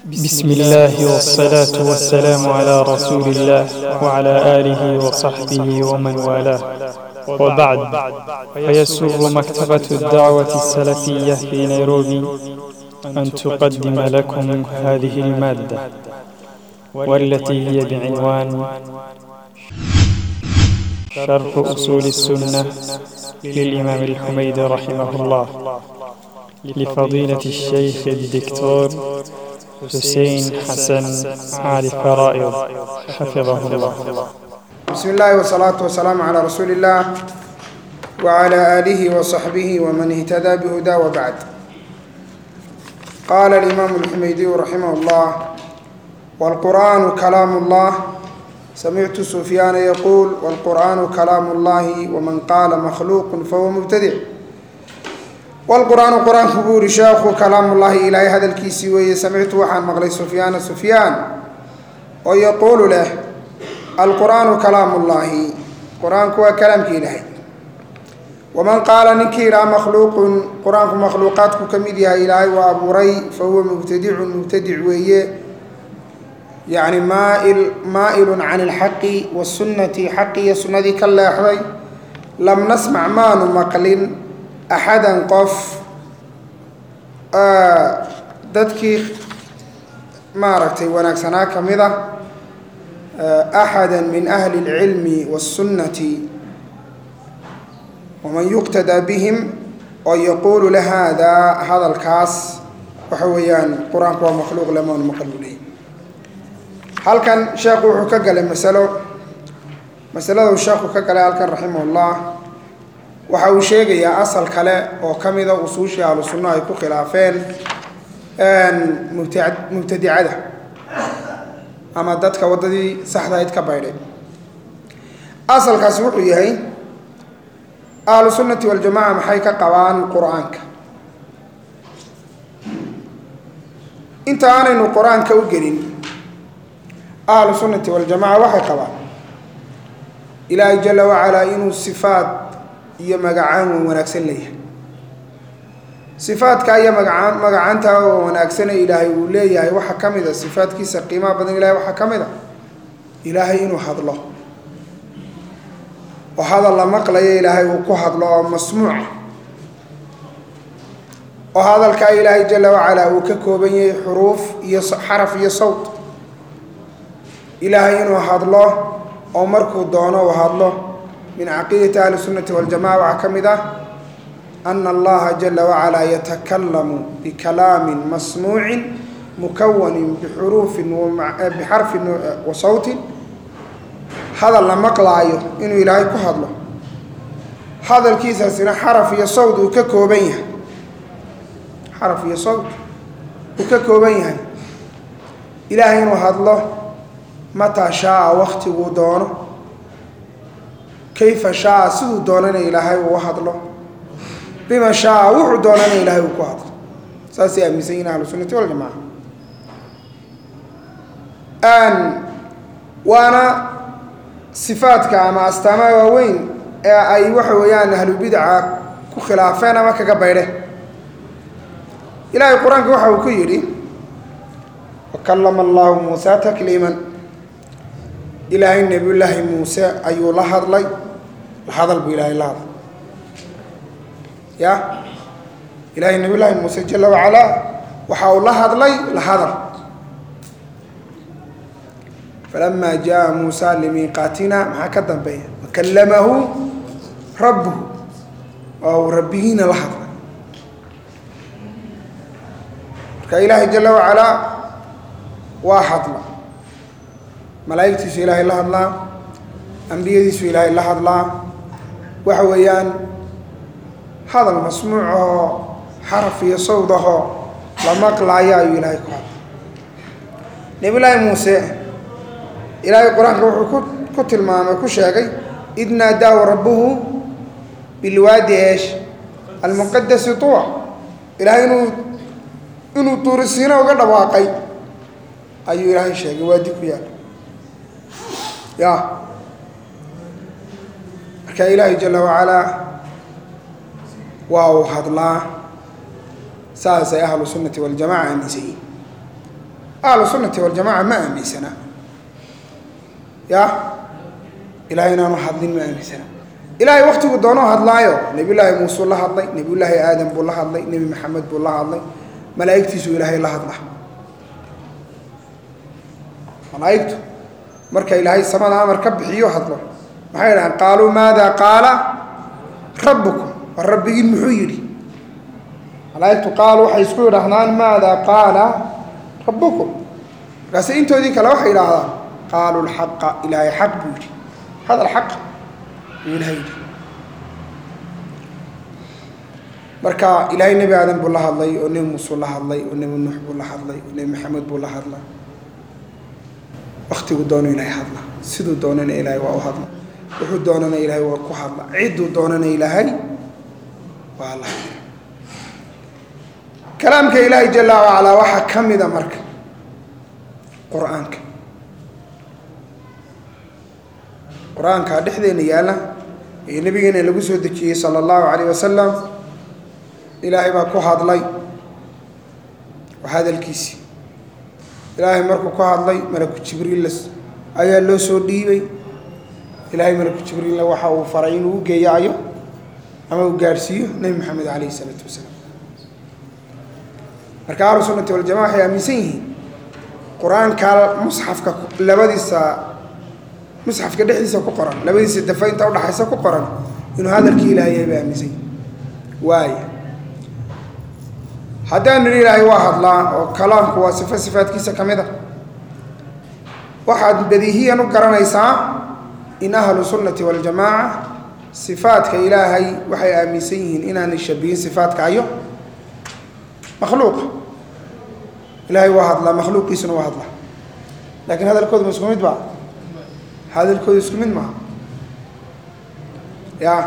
بسم الله والصلاة والسلام على رسول الله وعلى آله وصحبه ومن والاه وبعد فيسر مكتبة الدعوة السلفية في نيروبي أن تقدم لكم هذه المادة والتي هي بعنوان شرح أصول السنة للإمام الحميد رحمه الله لفضيلة الشيخ الدكتور حسين حسن علي فرائض حفظه الله بسم الله والصلاة والسلام على رسول الله وعلى آله وصحبه ومن اهتدى بهدى وبعد قال الإمام الحميدي رحمه الله والقرآن كلام الله سمعت سفيان يقول والقرآن كلام الله ومن قال مخلوق فهو مبتدع والقرآن قرآن كبور شيخ كلام الله إلهي هذا الكيسي وي سمعت وحان مغلي سفيان سفيان ويقول له القرآن كلام الله قرآن هو كلام إلهي ومن قال نكيرا مخلوق قرآن مخلوقات كميدها إلهي وأبو ري فهو مبتدع مبتدع وي يعني مائل مائل عن الحق والسنة حقي سنة كالله لم نسمع ما نمقل axadan qof dadkii maaragtay wanaagsanaa ka mid a axada min ahli اlcilmi wالsunnati waman yuqtadaa bihim oo yaquulu la haadaa hadalkaas waxa weeyaan qur-aanku waa makhluuq lamoon maqaluley halkan sheekhu wuxuu ka galay masalo masaladu sheekhu ka galay halkan raximah اllah waxa uu sheegayaa asal kale oo ka mida usuushii ahlu sunno ay ku khilaafeen mubtadicada ama dadka waddadii saxdahayd ka baydhay asalkaasi wuxuu yahay ahlu sunnati waljamaca maxay ka qabaan qur-aanka inta aanaynu qur-aanka u gelin ahlu sunnati waljamaca waxay qabaan ilaahay jala wacalaa inuu sifaat iyo magacaan wan wanaagsan leeyahay sifaadka iyo magacaan magacaanta oo wanaagsane ilaahay uu leeyahay waxaa ka mid a sifaadkiisa qiimaha badan ilahay waxaa ka mid a ilaahay inuu hadlo oo hadal la maqlayo ilaahay uu ku hadlo oo masmuuca oo hadalkaa ilaahay jala wacalaa uu ka kooban yahay xuruuf iyo xaraf iyo sawt ilaahay inuu hadlo oo markuu doono uu hadlo min caqiidati ahli sunnati waljamaca waxaa ka mid ah ana allaha jala wacalaa yatakalamu bikalaamin masmuucin mukawanin bixuruufin bixarfin wa sawtin hadal la maqlaayo inuu ilaahay ku hadlo hadalkiisaasina xaraf iyo sawt uu ka kooban yahay xaraf iyo sawt uu ka kooban yahay ilaahay inuu hadlo mataa shaaa waktiguu doono kayfa shaaa siduu doonana ilaahay uu hadlo bima shaaa wuxuu doonana ilaahay uu ku hadlo saasay aaminsan yihin ahlu sunnati waljamaca waana sifaadka ama astaamaha waaweyn ee ay waxa weeyaan ahlubidca ku khilaafeen ama kaga baydheen ilaahay qur-aanka waxa uu ku yidhi wakallama allahu muusa takliiman ilaahay nebiyullaahi muuse ayuu la hadlay la hadal buu ilaahay la hadlay ya ilaahay nebiyullaahi muuse jala wacalaa waxa uu la hadlay la hadal falamaa jaa muusa limiiqaatina maxaa ka dambeeya wakallamahu rabbuhu oo uu rabbigiina la hadlay marka ilaahay jala wacalaa waa hadla malaa'igtiisu ilaahay la hadlaa ambiyadiisu ilaahay la hadlaa waxa weeyaan hadal masmuuc ahoo xaraf iyo sawd ahoo la maqlaayo ayuu ilaahay ku hadlay nebiyullaahi muuse ilaahay qur-aanka wuxuu ku ku tilmaamay ku sheegay id naadaahu rabbuhu bilwaadi eesh almuqadasi tuwa ilaahay inuu inuu tuurisiino uga dhawaaqay ayuu ilaahay sheegay waadi ku yaal ya marka ilaahay jala wacalaa waa uu hadlaa saasay ahlu sunnati waljamaca aaminsan yihin ahlu sunnati waljamaca ma aaminsana ya ilahay inaanu hadlin ma aaminsana ilaahay waktigu doonoo hadlaayo nebiyullaahi muusuu la hadlay nebiyullaahi aadam buu la hadlay nebi maxamed buu la hadlay malaa'igtiisuu ilaahay la hadla malaa'igtu marka ilaahay samada amar ka bixiyo hadlo maxay dhahaan qaaluu maada qaala rabbukum war rabbigiin muxuu yidhi malaa'igtu qaalu waxay isku yidhaahdaan maada qaala rabbukum markaase intoodii kale waxay yidhaahdaan qaaluu lxaqa ilaahay xaq buu yidhi hadal xaq buu ilahay yidhi marka ilaahay nebi aadan buu la hadlay oo nebi muusuu la hadlay oo nebi nuux buu la hadlay oo nebi maxamed buu la hadlay waktigu doono ilaahay hadla siduu doonana ilaahay waa u hadla wuxuu doonana ilaahay waa ku hadla cidduu doonana ilaahay waa la hadla kalaamka ilaahay jala wacalaa waxaa ka mida marka qur-aanka qur-aanka dhexdeena yaalla ee nabigeena lagu soo dejiyey sala allahu calayh wasalam ilaahay baa ku hadlay waa hadalkiisii ilaahay markuu ku hadlay malaku jibriil ayaa loo soo dhiibay ilaahay malaku jibriilna waxa uu faray inuu u geeyaayo ama uu gaadhsiiyo nebi maxamed calayhi isalaatu wasalaam marka ahlu sunnati waljamaca waxay aaminsan yihiin qur-aanka musxafka labadiisa musxafka dhexdiisa ku qoran labadiisa dafa inta udhaxaysa ku qoran inuu hadalkii ilahay yahay bay aaminsan yihin waaya haddaan nidhi ilaahay waa hadlaa oo kalaamku waa sifo sifaadkiisa ka mid a waxaad badiihiyan u garanaysaa in ahlu sunnati waljamaaca sifaadka ilaahay waxay aaminsan yihiin inaanay shabihin sifaadka ayo makhluuqa ilaahay waa hadlaa makhluuqiisuna waa hadlaa laakiin hadalkoodu ma isku mid ba hadalkoodu isku mid maaha ya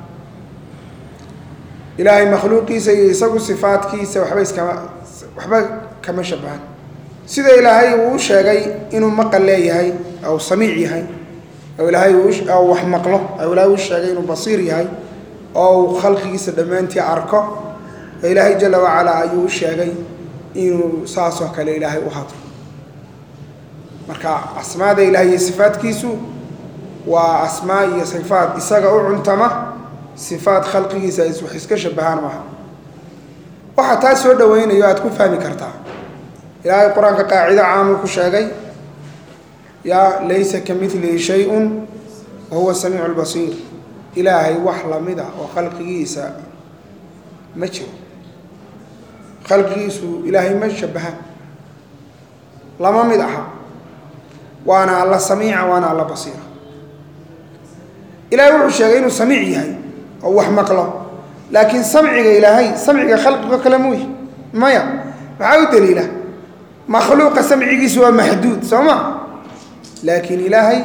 ilaahay makhluuqiisa iyo isagu sifaadkiisa waxba iskama waxba kama shabahan sida ilaahay uu u sheegay inuu maqal leeyahay ou samiic yahay oo ilaahay uu wax maqlo oo ilaahay uu sheegay inuu basiir yahay oo uu khalqigiisa dhammaantii arko oo ilaahay jala wacalaa ayuu u sheegay inuu saasoo kale ilaahay u hadlo marka asmaada ilahay iyo sifaadkiisu waa asmaa iyo sifaad isaga u cuntama sifaad khalqigiisa ay wax iska shabahaan maaha waxaa taa soo dhawaynayo aada ku fahmi kartaa ilaahay qur-aanka qaacido caamuu ku sheegay yaa laysa ka milihi shay-un wa huwa samiicu lbasiir ilaahay wax lamid ah oo khalqigiisa ma jiro khalqigiisu ilaahay ma shabahaan lama mid aha waana alla samiica waana alla basiira ilahay wuxuu sheegay inuu samiic yahay oo wax maqlo laakiin samciga ilaahay samciga khalqigo kale muuyi maya maxaa u daliila makhluuqa samcigiisu waa maxduud soo ma laakiin ilaahay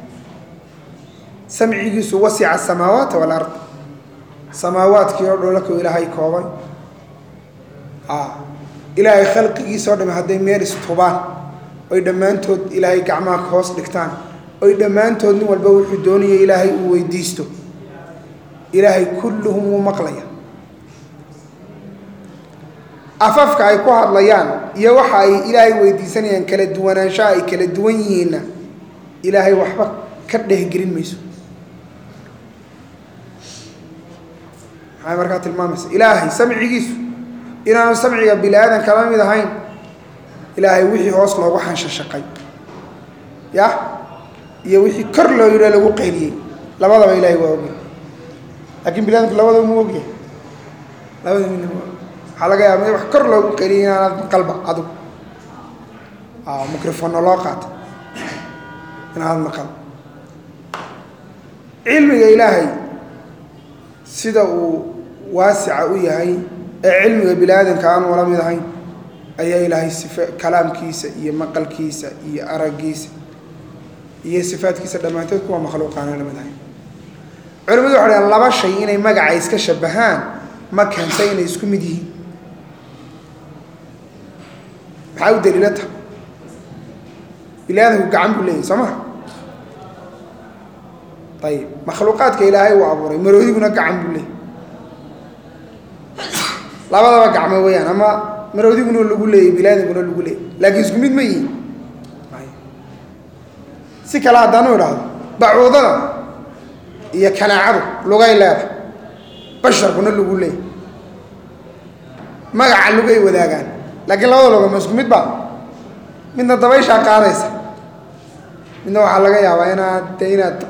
samcigiisu wasica asamaawaat walard samaawaadkii oo dhan lakuu ilaahay koobay ilaahay khalqigiisa o dham hadday meel istubaan oy dhammaantood ilaahay gacmaha ka hoos dhigtaan oy dhammaantood nin walba wuxuu doonaya ilaahay uu weydiisto ilaahay kulluhum wuu maqlaya afafka ay ku hadlayaan iyo waxa ay ilaahay weydiisanayaan kala duwanaanshaha ay kala duwan yihiinna ilaahay waxba ka dhehgelin mayso maxay markaa tilmaamaysa ilaahay samcigiisu inaanu samciga bini aadan kala mid ahayn ilaahay wixii hoos loogu xanshashaqay ya iyo wixii kor loo yidho lagu qayliyey labadaba ilahay waa ogyahay laakiin bini adamku labadaba mu ogyahay labada midna mu waxaa laga yaaba mid wax kor loogu qayliyay inaanad maqalba adigu microfono loo qaata inaanad maqal cilmiga ilaahay sida uu waasica u yahay ee cilmiga bini aadamka aan wala mid ahayn ayaa ilaahay sifa kalaamkiisa iyo maqalkiisa iyo araggiisa iyo sifaadkiisa dhammaantood kuwa makhluuqaana la mid ahayn culimadu waxay dhahaan laba shay inay magaca iska shabahaan ma keenta inay isku mid yihiin maxaa u daliila taha bini aadamku gacan buu leeyahy soo ma ayib makhluuqaadka ilaahay uu abuuray maroodiguna gacan buu leeyahy labadaba gacmo weeyaan ama maroodiguna lagu leeyay bilaadamkuna lagu leeyay laakiin isku mid ma yihin si kale haddaanu idhaahdo bacuudada iyo kanaacadu lugay leeda basharkuna lagu leeyay magaca lugay wadaagaan laakiin labada logo ma isku mid ba midna dabayshaa qaadaysa midna waxaa laga yaabaa inaad de inaad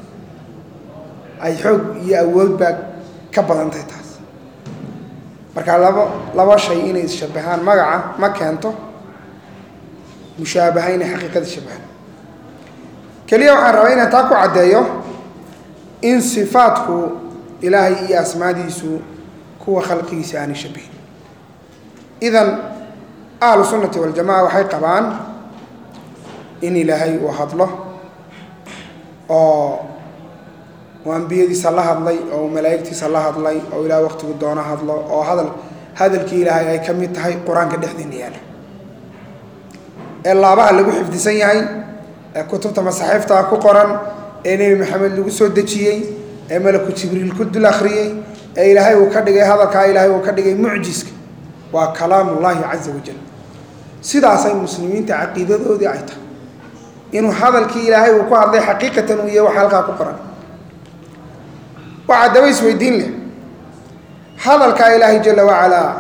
ay xoog iyo awoodbaa ka badantahay taas marka laba laba shay inay isshabahaan magaca ma keento mushaabaha inay xaqiiqada shabahaan keliya waxaan rabaa inaan taa ku caddeeyo in sifaadku ilaahay iyo asmaadiisu kuwa khalqigiisa aanay shabihin idan ahlu sunnati waljamaca waxay qabaan in ilaahay uu hadlo oo uu ambiyadiisa la hadlay oo uu malaa'igtiisa la hadlay oo ilaah waqtigu doono hadlo oo hadal hadalkii ilaahay ay ka mid tahay qur-aanka dhexdeena yaala ee laabaha lagu xifdisan yahay ee kutubta masaxiiftaa ku qoran ee nebi maxamed lagu soo dejiyey ee malaku jibriil ku dul akhriyey ee ilaahay uu ka dhigay hadalkaa ilaahay uu ka dhigay mucjiska waa kalaamullaahi caza wajal sidaasay muslimiinta caqiidadoodii ay tahay inuu hadalkii ilaahay uu ku hadlay xaqiiqatan uu yahay waxa halkaa ku qoran waxaa daba isweydiin leh hadalkaa ilaahay jala wacalaa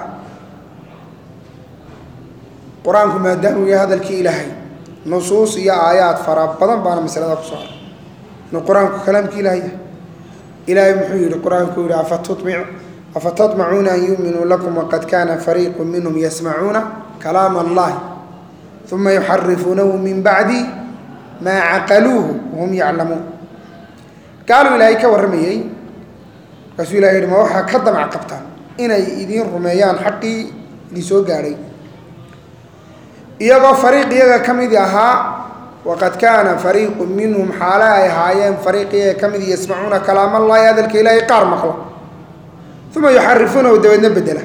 qur-aanku maadaamuu yahay hadalkii ilaahay nusuus iyo aayaad fara badan baana masalada ku soo aray inuu qur-aanku kalaamkii ilaahay yahay ilaahay muxuu yihi qur-aanku yihi afatutmicu afatatmacuuna an yuuminuu lakum waqad kaana fariiqu minhum yasmacuuna kalaam allahi uma yuxarifuunahu min bacdi maa caqaluuhu wahum yaclamuun gaaluu ilaahay ka warramayey markaasuu ilahay yihi ma waxaa ka damac qabtaan inay idiin rumeeyaan xaqii idin soo gaadhay iyagoo fariiq iyaga ka midi ahaa waqad kaana fariiqu minhum xaale ay ahaayeen fariiq iyaga ka mid yasmacuuna kalaam allahi hadalka ilaahay qaar maqlo uma yuxarifuunahu dabeedna bedela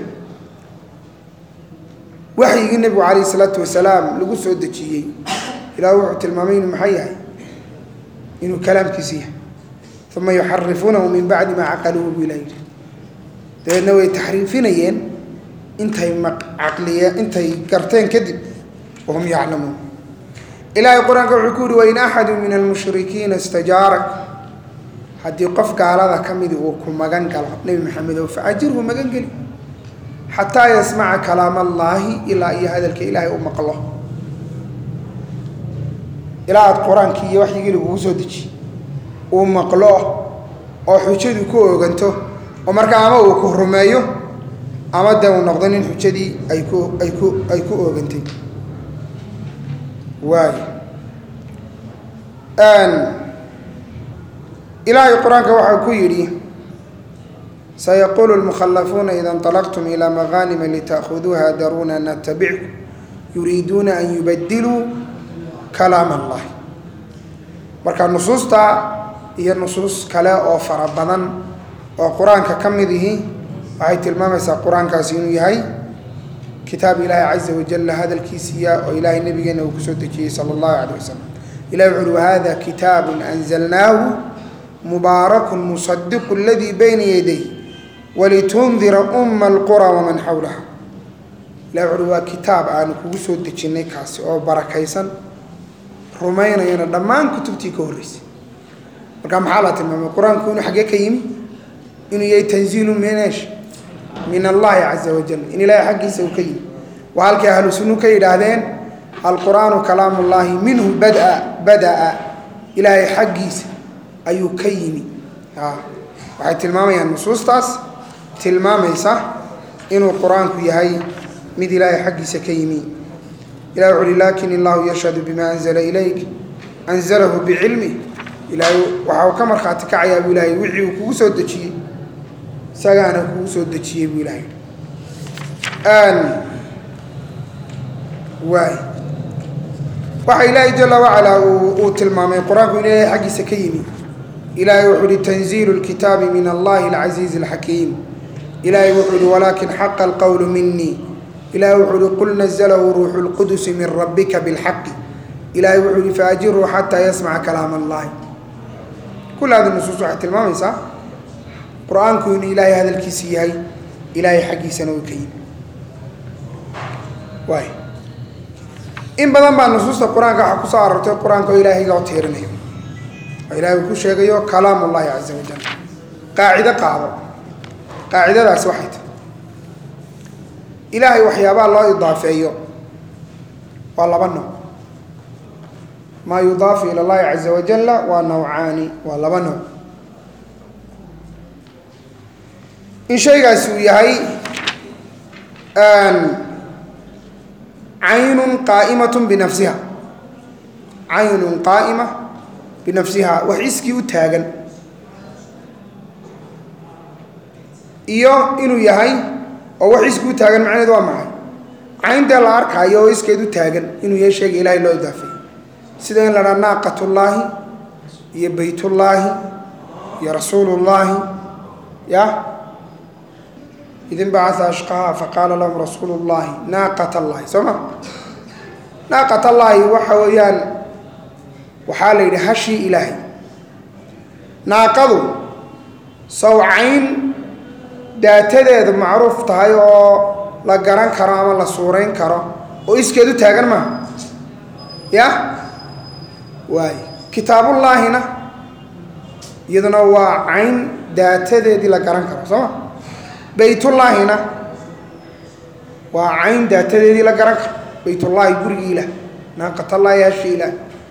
waxyigii nebigu calayhi isalaatu wasalaam lagu soo dejiyey ilaah wuxuu tilmaamay inuu maxay yahay inuu kalaamkiisi yahay uma yuxarifuunahu min bacdi maa caqaluuhu buu ilah yidhi dabeedna way taxriifinayeen intay caqliye intay garteen kadib wahum yaclamuun ilaahay qur-aanka wuxuu ku yihi wain axadu min almushrikiina istajaarak haddii qof gaalada ka midi uu ku magan galo nebi maxamedow faajirhu magan geli xataa yasmaca kalaam allaahi ilaa iyo hadalka ilaahay u maqlo ilaa aada qur-aankii iyo waxyigii lagugu soo dejiye uu maqlo oo xujadu ku ooganto oo markaa ama uu ku rumeeyo ama dee uu noqdo nin xujadii ay ku ay ku ay ku oogantay waayo ilaahay qur-aanka waxaa ku yidhi sayaquulu lmukhallafuuna ida inطalaqtum ilaa magaanima lita'khuduuha daruuna natabickum yuriiduuna an yubadiluu kalaam allahi marka nusuusta iyo nusuus kale oo fara badan oo qur-aanka ka mid ihi waxay tilmaamaysaa qur-aankaasi inuu yahay kitaab ilaahi caza wajalla hadalkiisiiya oo ilaahay nabigeena uu kusoo dejiyey sala allahu calayh wasalam ilahi wuxu uhi wahada kitaabun anzalnaahu mubaarakun musadiqu aladii bayna yaday walitundira umma alqura waman xawlaha ilahi wuxu uhi waa kitaab aanu kugu soo dejinnay kaasi oo barakaysan rumaynayana dhammaan kutubtii ka horreysay marka maxaa la tilmaamay qur-aanku inuu xaggee ka yimi inuu yahay tanziilu minesh min allahi caza wajal in ilaahay xaggiisa uu ka yimi waa halkay ahlu sunnu ka yidhaahdeen alqur'aanu kalaamu llaahi minhu bada bada'a ilaahay xaggiisa ayuu ka yimi waxay tilmaamayaan nusuustaas tilmaamaysa inuu qur-aanku yahay mid ilaahay xaggiisa ka yimi ilah wuxu uhi lakin illahu yashhadu bima anzla ilayk anzalahu bicilmih ilaahay waxa uu ka markhaati kacayaa buu ilahay wixii uu kugu soo dejiyey isagaana kugu soo dejiyey buu ilahay waay waxa ilaahay jala wacalaa uu tilmaamay qur-aanku in ilaahay xaggiisa ka yimi ilaahay wuxuu uhi tanziilu lkitaabi min allahi alcasiizi alxakiim ilaahay wuxuu uhi walaakin xaqa alqowlu minii ilahay wuxuu uhi qul naزlahu ruuxu اlqudusi min rabbika biاlxaqi ilahay wuxuu uhi faajiruu xataa yasmaca kalaam allahi kul hadi nusuus waxay tilmaamaysaa qur-aanku inuu ilaahay hadalkiisi yahay ilaahay xaggiisana uu ka yimi waay in badan baa nusuusta qur-aanka waxaa ku soo arortay qur-aanka oo ilaahay loo tiirinayo oo ilaahay uu ku sheegayo kalaam ullahi caza wajal qaacido qaado qaacidadaasi waxay tahay ilaahay waxyaabaha loo idaafeeyo waa laba nooc maa yudaafu ila allahi caza wajalla waa nawcaani waa laba nooc in shaygaasi uu yahay caynun qaa'imatun binafsiha caynun qaa'ima binafsiha wax iskii u taagan iyo inuu yahay oo wax iskii u taagan macnaheed waa maxay cayntee la arkaayo oo iskeed u taagan inuu yahay shayga ilaahay loo idaafeeyo sida in la dhaa naaqatullaahi iyo baytullaahi iyo rasuulullaahi ya idin bacaa ashqaha faqaala lahum rasuulu llahi naaqat allahi soo ma naaqat allaahi waxa weeyaan waxaa la yidhi hashii ilaahay naaqadu sawcayn daatadeedu macruuf tahay oo la garan karo ama la suurayn karo oo iskeed u taagan maaha ya waay kitaabullaahina iyaduna waa cayn daatadeedii la garan karo soo ma baytullaahina waa cayn daatadeedii la garan karo baytullaahi gurigii ilaah naaqatallaahi hashi ilaah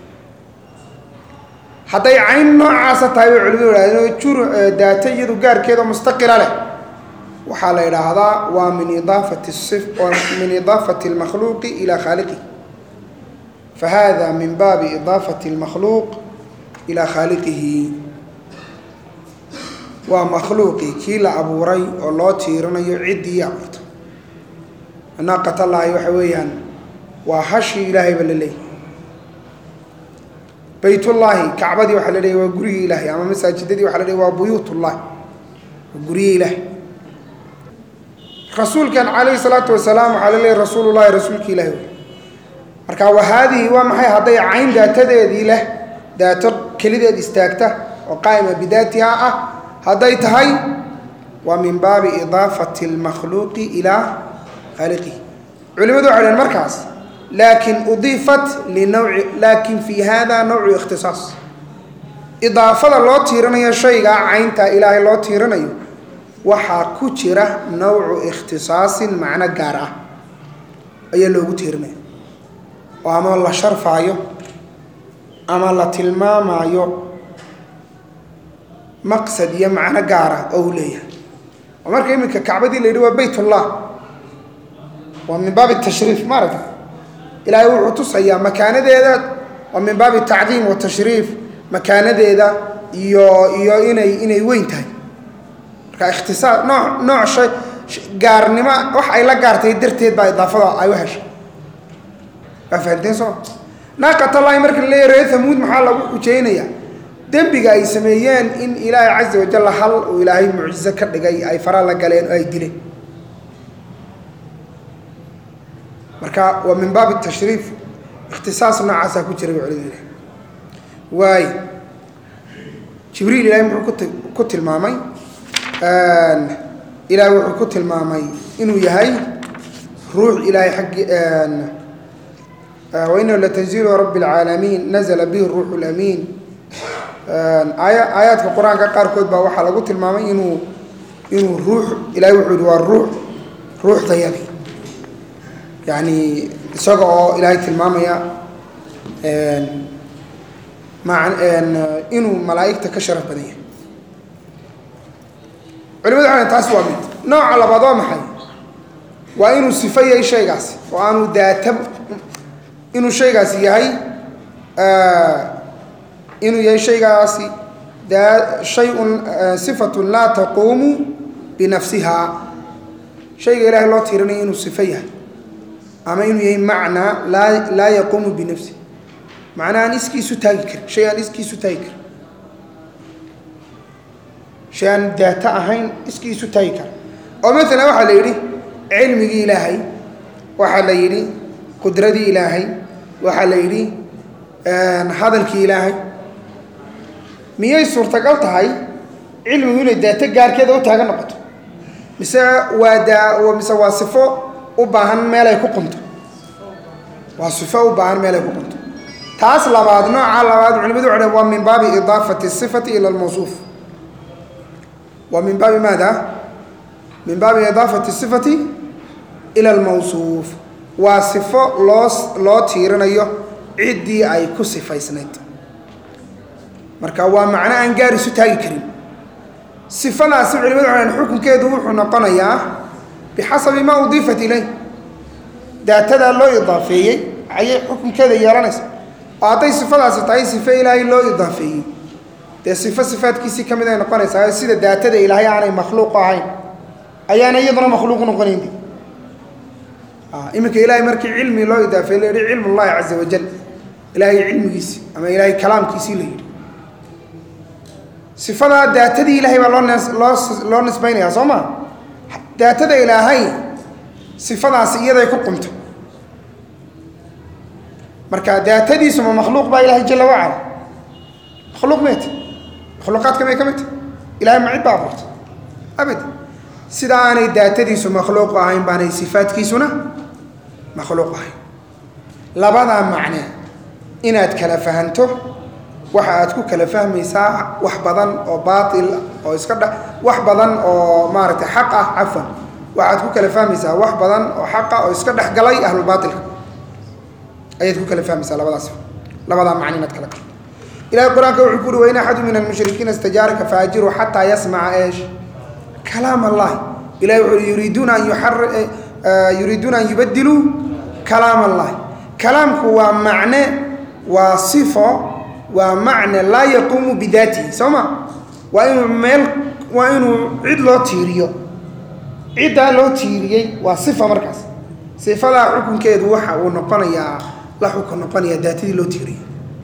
hadday cayn noocaasa tahay bay culimadu idhahdeen jur daata iyadu gaarkeeda mustaqila leh waxaa la idhaahdaa waa min idaafati si min idaafati اlmakhluuqi ilaa khaaliqi fahada min baabi idaafati اlmakhluuq ilaa khaaliqihi waa makhluuqii kii la abuuray oo loo tiirinayo ciddii abuurta naaqatallaahi waxa weeyaan waa hashii ilaahayba la leeyahy baytullaahi kacbadii waxaa la leeyahy waa gurigii ilaahay ama masaajidadii waxa la leeyahy waa buyuutullahi waa gurigii ilaahay rasuulkan calayhi salaatu wasalaam waxaa la leeyahy rasuulullahi rasuulki ilahi wey marka wa haadihi waa maxay hadday cayn daatadeedii leh daato kelideed istaagta oo qaa'ima bidaatiha ah hadday tahay waa min baabi idaafati اlmakhluuqi ilaa khaaliqihi culimadu waxay dhaheen markaas laakin udiifat linawci laakin fi hada nawcu ikhtisaas idaafada loo tiirinayo shaygaa caynta ilaahay loo tiirinayo waxaa ku jira nawcu ikhtisaasin macno gaar ah ayaa loogu tiirinaya oo ama la sharfaayo ama la tilmaamaayo maqsad iyo macno gaara oo uu leeyahay oo marka iminka kacbadii la yidhi waa baytullah waa min baabi tashriif maaragta ilaahay wuxuu tusayaa makaanadeeda waa min baabi tacdiim wa tashriif makaanadeeda iyo iyo inay inay weyn tahay marka ikhtisaar nooc nooc shay gaarnimo wax ay la gaartay darteed baa idaafada ay u heshay waa fahamteen soo naaqatallahi marka la leeyahy reer hamuud maxaa lagu xujeynayaa dembiga ay sameeyeen in ilaahay caza wajalla hal uu ilaahay mucjizo ka dhigay ay fara la galeen oo ay dileen marka waa min baabi tashriif ikhtisaas noocaasaa ku jira bay culimadu waay jibriil ilahay muxuu kuti ku tilmaamay ilaahay wuxuu ku tilmaamay inuu yahay ruux ilaahay xaggi wainahu latanziilu rabbi اlcaalamiin nazla bihi ruuxu اlamiin aaya aayaadka qur-aanka qaarkood baa waxaa lagu tilmaamay inuu inuu ruux ilahay wuxuu yihi waa ruux ruuxdayadi yani isaga oo ilaahay tilmaamaya ma inuu malaa'igta ka sharaf badan yahay culimadu waxay taas waa mid nooca labaad waa maxay waa inuu sifo yahay shaygaasi oo aanu daata inuu shaygaasi yahay inuu yahay shaygaasi daa shay-un sifatun laa taquumu binafsihaa shayga ilaahay loo tirinaya inuu sifo yahay ama inuu yahay macnaa laa laa yaquumu binafsi macnaa aan iskiisu taagi karin shay aan iskiisu taagi karin shay aan daato ahayn iskiisu taagi karin oo maalan waxaa la yidhi cilmigii ilaahay waxaa la yidhi qudradii ilaahay waxaa la yidhi hadalkii ilaahay miyay suurtagal tahay cilmigu inay daato gaarkeeda u taagan noqoto mise waa daa mise waa sifo u baahan meel ay ku qunto waa sifo u baahan meelay ku qunto taas labaad nooca labaad culimadu waxay waa min baabi idaafati sifati ila almawsuuf waa min baabi maada min baabi idaafati sifati ila almawsuuf waa sifo loo loo tiirinayo ciddii ay ku sifaysnayd marka waa macno aan gaar isu taagi karin sifadaasi culimadu waxay xukunkeedu wuxuu noqonayaa bixasabi maa udiifat ilay daatadaa loo idaafeeyey ayay xukunkeeda yeelanaysa oo hadday sifadaasi tahay sifo ilaahay loo idaafeeyey dee sifo sifaadkiisii ka mid ay noqonaysaa sida daatada ilaahay aanay makhluuq ahayn ayaana iyaduna makhluuq noqonayn iminka ilaahay markii cilmi loo idaafeey la yihi cilm ullahi caza wajal ilaahay cilmigiisi ama ilaahay kalaamkiisii la yidhi sifadaa daatadii ilaahay baa loo nes loo loo nisbaynayaa soo ma daatada ilaahay sifadaasi iyaday ku qumto marka daatadiisu ma makhluuq baa ilaahay jala wacala makhluuq may ta makhluuqaadka may ka mid ta ilahay ma cid baa abuurtay abad sida aanay daatadiisu makhluuq ahayn baanay sifaadkiisuna makhluuq ahayn labadaa macne inaad kala fahanto waxa aad ku kala fahmaysaa wax badan oo baatil oo iska dha wax badan oo maaragtay xaq ah cafwan waxaad ku kala fahmaysaa wax badan oo xaqa oo iska dhex galay ahlulbaatilka ayaad ku kala fahmaysaa labadaas labadaa macne inaad kala garto ilahay qur-aanka wuxuu ku uhi wain axadu min almushrikiina istajaaraka faajiruu xataa yasmaca eesh kalaam allahi ilahay wuxuu yuriiduuna an yuxar yuriiduuna an yubadiluu kalaam allahi kalaamku waa macne waa sifo waa macne laa yaquumu bidaatihi soo ma waa inuu meel waa inuu cid loo tiiriyo ciddaa loo tiiriyey waa sifa markaas sifadaa xukunkeedu waxa uu noqonayaa la xukun noqonayaa daatadii loo tiiriyey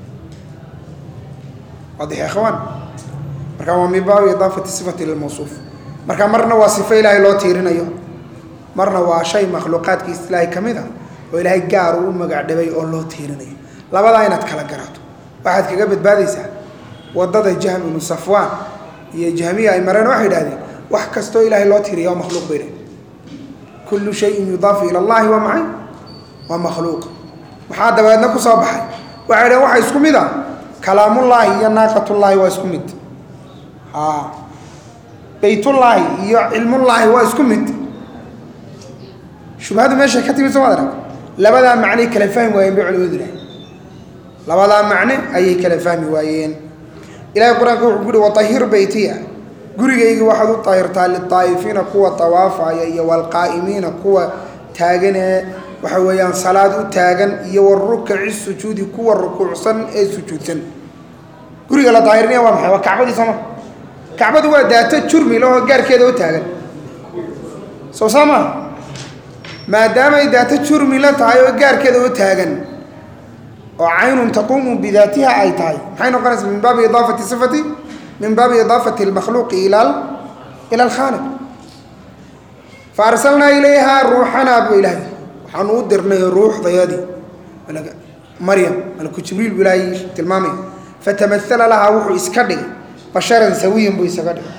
waadix ya ikhwaan marka waa min baabi idaafati sifati lilmawsuuf marka marna waa sifo ilaahay loo tiirinayo marna waa shay makhluuqaadkiisa ilaahay ka mid a oo ilaahay gaar uu u magac dhabay oo loo tiirinayo labadaa inaad kala garato waxaad kaga badbaadaysaa wadada jahm ibnu safwaan iyo jahmiya ay mareen waxay idhahdeen wax kastoo ilaahay loo tiiriya waa makhluuq bay dhahen kullu shayin yudaafu ila allahi waa maxay waa makhluuq maxaa dabeedna ku soo baxay waxay dhaheen waxa isku mid a kalaamullaahi iyo naaqatullaahi waa isku mid a baytullaahi iyo cilmullaahi waa isku mid shubhadu meeshay ka timid somaad arag labadaa macnay kala fahmi waayeen bay culimadu idhahay labadaa macne ayay kala fahmi waayeen ilahay qur-aanka wuxuu ku uhi watahir beytiya gurigayga waxaad u tahirtaa litaa'ifiina kuwa tawaafaya iyo walqaa'imiina kuwa taaganee waxa weeyaan salaad u taagan iyo warukaci sujuudi kuwa rukuucsan ee sujuudsan guriga la daahirnaya waa maxay waa kacbadii sooma kacbadu waa daato jurmi lahoo gaarkeeda u taagan soo saa maa maadaamay daato jurmi la tahay oo gaarkeeda u taagan oo caynun taquumu bidaatiha ay tahay maxay noqonaysaa min baabi idaafati sifati min baabi idaafati almakhluuqi ila ila alkhaaliq fa arsalnaa ilayhaa ruuxanaa buu ilaahay waxaanu u dirnay ruuxdayadii maryam malaku jibriil buu ilaahay tilmaamaya fatamaala lahaa wuxuu iska dhigay basharan sawiyan buu isaga dhigay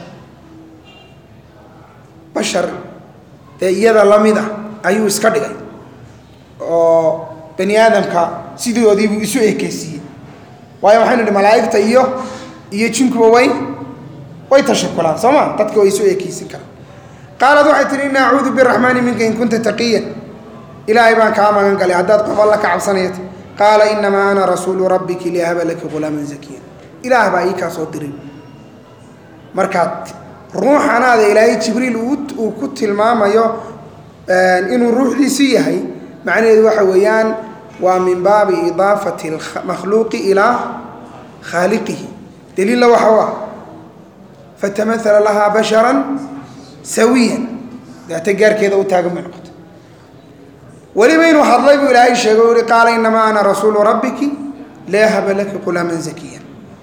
bashar dee iyada lamid ah ayuu iska dhigay oo bani aadamka sidoodiibuu isu ekeysiiyey waayo waxaynu idhi malaa'igta iyo iyo jinkuba way way tashakulaan soo ma dadka way isu ekeysin karaan qaalad waxay tihi inna acuudu biraxmaani minka in kunta taqiyan ilaahay baan kaa magan galay haddaad qof alla ka cabsanayat qaala inamaa ana rasuulu rabbiki lihaba laki ghulaaman zakiya ilaah baa ii kaa soo diray markaad ruuxanaada ilaahay jibriil uu ku tilmaamayo inuu ruuxdiisii yahay macnaheedu waxa weeyaan waa min baabi idaafati makhluuqi ilaa khaaliqihi daliilla waxa u ah fatamaala lahaa basharan sawiyan daata gaarkeeda u taagan bay noqotay weliba inuu hadlay buu ilaahay sheegay u yihi qaala inamaa ana rasuulu rabbiki leahaba laki qulaaman zakiya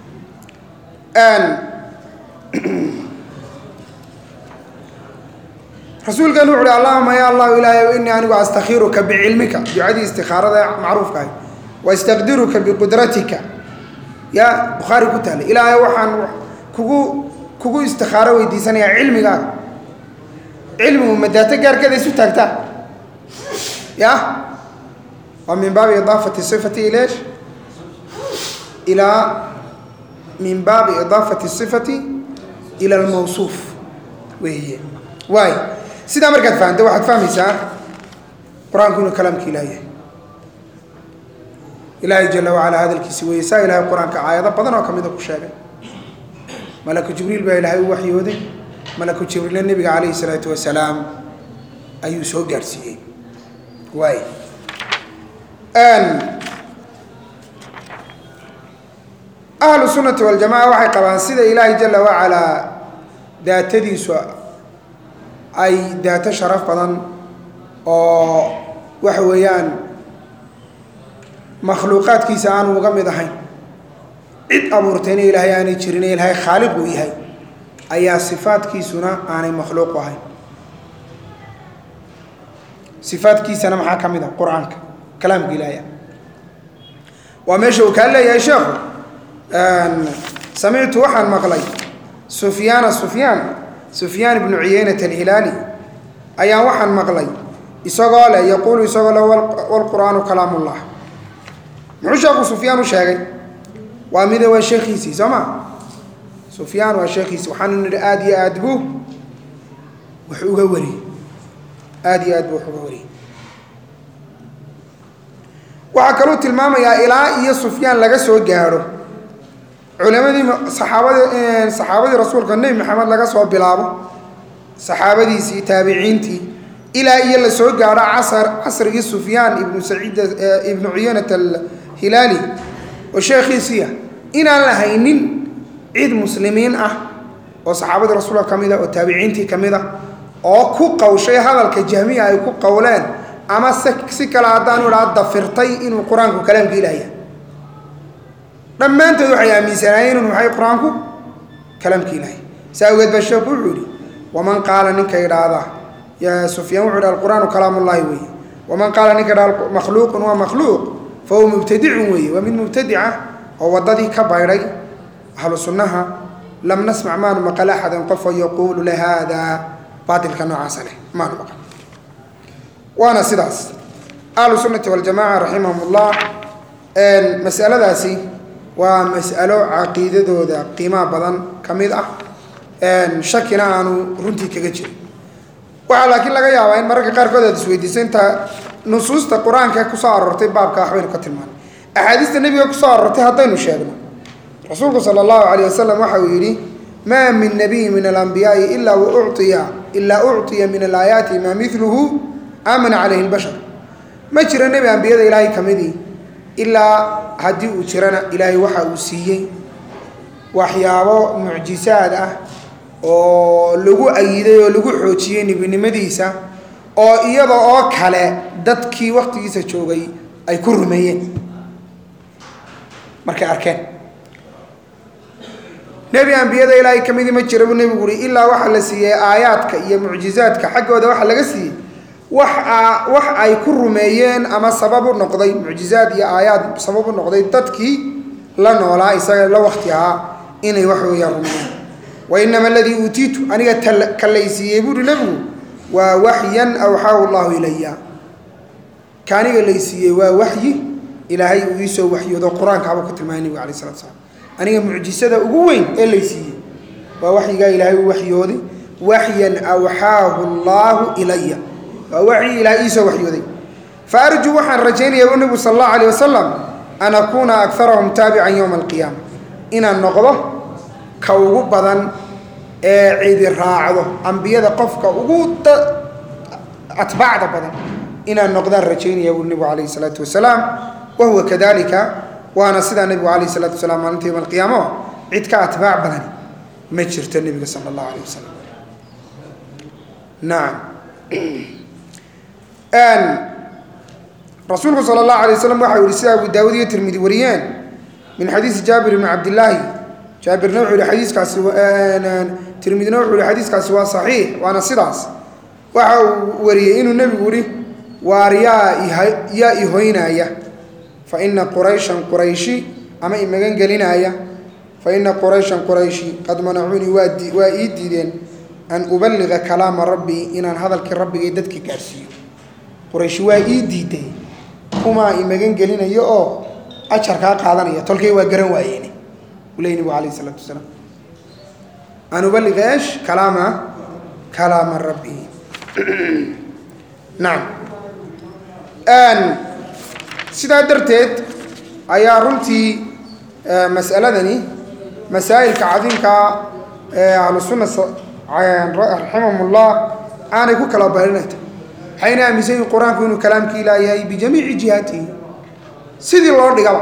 rasuulkan wuxu uhi allahuma ya allahu ilaahay inii anigu astakhiruka bicilmika ducadii istikaarada macruufka ahay wastaqdiruka biqudratika ya bukhaari ku taala ilaahay waxaan kugu kugu istikaaro weydiisanayaa cilmigaaga cilmigu ma daato gaarkeeda isu taagtaa ya waa min baabi idaafati sifati ileesh ilaa min baabi idaafati sifati ila almawsuuf weeye waay sidaa markaad fahamta waxaad fahmaysaa qur-aanku inuu kalaamka ilaah yahay ilaahay jala wacalaa hadalkiisi weeye saa ilahay qur-aanka aayado badan oo kamida ku sheegay malaku jibriil baa ilaahay u waxyooday malaku jibriilna nebiga calayhi salaatu wasalaam ayuu soo gaadhsiiyey waay ahlu sunati waljamaca waxay qabaan sida ilaahay jala wacalaa daatadiisu ay daato sharaf badan oo waxa weeyaan makhluuqaadkiisa aanu uga mid ahayn cid abuurtayna ilaahay aanay jirin ilaahay khaaliq uu yahay ayaa sifaadkiisuna aanay makhluuq u ahayn sifaadkiisana maxaa ka mid a qur-aanka kalaamka ilaahay waa meesha uu kaa leeyahay sheekhu samictu waxaan maqlay sufyaana sufyaan sufyaan ibnu ciyeynat alhilaali ayaan waxaan maqlay isagoo leh yaquulu isagoo leh wlqur'aanu kalaam ullah muxuu sheekhu sufyaan u sheegay waa mide waa sheekhiisii soo ma sufyaan waa sheekhiisi waxaanu nidhi aada iyo aad buu wax uga wariyey aada iyo aad buu wax uga wariyey waxaa kaluu tilmaamayaa ilaa iyo sufyaan laga soo gaadho culimadii saxaabadii saxaabadii rasuulka nebi maxamed laga soo bilaabo saxaabadiisii taabiciintii ilaa iyo la soo gaadho casar casrigii sufyaan ibnu saciid ibnu ciyanat alhilaali oo sheekhiisiia inaan la haynin cid muslimiin ah oo saxaabadii rasuulka ka mid a oo taabiciintii ka mid a oo ku qawshay hadalka jahmiya ay ku qowleen ama se si kale haddaanu idhaa dafirtay inuu qur-aanku kalaamka ilaahya dhammaantood waxay aaminsanaayeen inuu maxay qur-aanku kalaamka ilaahay saa awgeed baa sheekhu wuxuu yihi waman qaala ninka idhaahda ya sufyaan wuxuu idha alqur'aanu kalaamullahi weeye waman qaala ninka idhahda makhluuqun waa makhluuq fa huwa mubtadicun weeye waa mid mubtadica oo waddadii ka baydhay ahlu sunnaha lam nasmac maanu maqal axadan qofoo yaquulu lahaada baatilka noocaasa leh maanu maqal waana sidaas ahlu sunnati waljamaca raximahum ullah masaladaasi waa mas'alo caqiidadooda qiimaha badan ka mid ah shakina aanu runtii kaga jirin waxaa laakiin laga yaabaa in mararka qaarkood aad isweydiiso inta nusuusta qur-aanka kusoo aroortay baabka waxbaynu ka tilmaanay axaadiista nebiga kusoo aroortay haddaynu sheegno rasuulku sala allahu calayh wasalam waxa uu yidhi maa min nabiyin min alambiyaai ilaa waucطiya ilaa ucطiya min alaayaati maa miluhu aamana calayhi lbashar ma jiro nebi ambiyada ilaahay ka midii ilaa haddii uu jirana ilaahay waxa uu siiyey waxyaabo mucjisaad ah oo lagu ayiday oo lagu xoojiyey nebinimadiisa oo iyada oo kale dadkii waktigiisa joogay ay ku rumeeyeen markay arkeen nebi ambiyada ilaahay ka midii ma jira buu nebigu uhi ilaa waxaa la siiyey aayaadka iyo mucjizaadka xaggooda waxaa laga siiyey wax a wax ay ku rumeeyeen ama sabab u noqday mucjizaad iyo aayaad sabab u noqday dadkii la noolaa isaga la wakti ahaa inay wax weeyaan rumeeyeen wa inama aladii uutiitu aniga ka laysiiyey buuhi nebigu waa waxyan awxaahu llahu ilaya ka aniga laysiiyey waa waxyi ilaahay uu iisoo waxyoodo qur-aankaabuu ku tilmaamay nebiga alay slatu slam aniga mucjisada ugu weyn ee laysiiyey waa waxyigaa ilaahay uu waxyooday waxyan awxaahu allaahu ilaya waa waxyi ilaahay iisoo waxyooday fa arjuu waxaan rajaynaya u nebigu sala allahu alayh wasalam an akuuna akarahum taabican yowma alqiyaama inaan noqdo ka ugu badan ee cidi raacdo ambiyada qofka ugu atbaacda badan inaan noqdaan rajaynaya buu nebigu calayhi salaatu wasalaam wa huwa kadalika waana sidaa nebigu calayhi salaatu wasalaam maalinta yowma alqiyaama cid ka atbaac badani ma jirto nebiga sala allahu alayh wasalam nacam rasuulku sala allahu alay waslam waxa u yihi sida abu daawud iyo tirmidi wariyeen min xadiisi jaabir ibni cabdillaahi jaabirna wuxuu yihi xadiiskaasi tirmidina wuxuu yihi xadiiskaasi waa saxiix waana sidaas waxa uu wariyey inuu nebigu yihi waar yaa yaa ihoynaaya fa ina qurayshan qurayshi ama imagan gelinaaya fa ina qurayshan qurayshi qad manacuunii waa waa ii diideen an uballiga kalaama rabbii inaan hadalkii rabbigay dadka gaadhsiiyo qurayshi waa ii diiday kumaa imagan gelinayo oo ajarkaa qaadanaya tolkay waa garan waayeeni uu leey nabigu alayh isalaatu wasalaam an ubaliga esh kalaama kalaama rabbi nacam sidaa darteed ayaa runtii mas'aladani masaa'ilka cadiimkaa ee ahlu sunna raximahumullah aanay ku kala barinayta waxayna aaminsan yihin qur-aanku inuu kalaamkii ilaa yahay bijamiici jihaatihi sidii loo dhigaba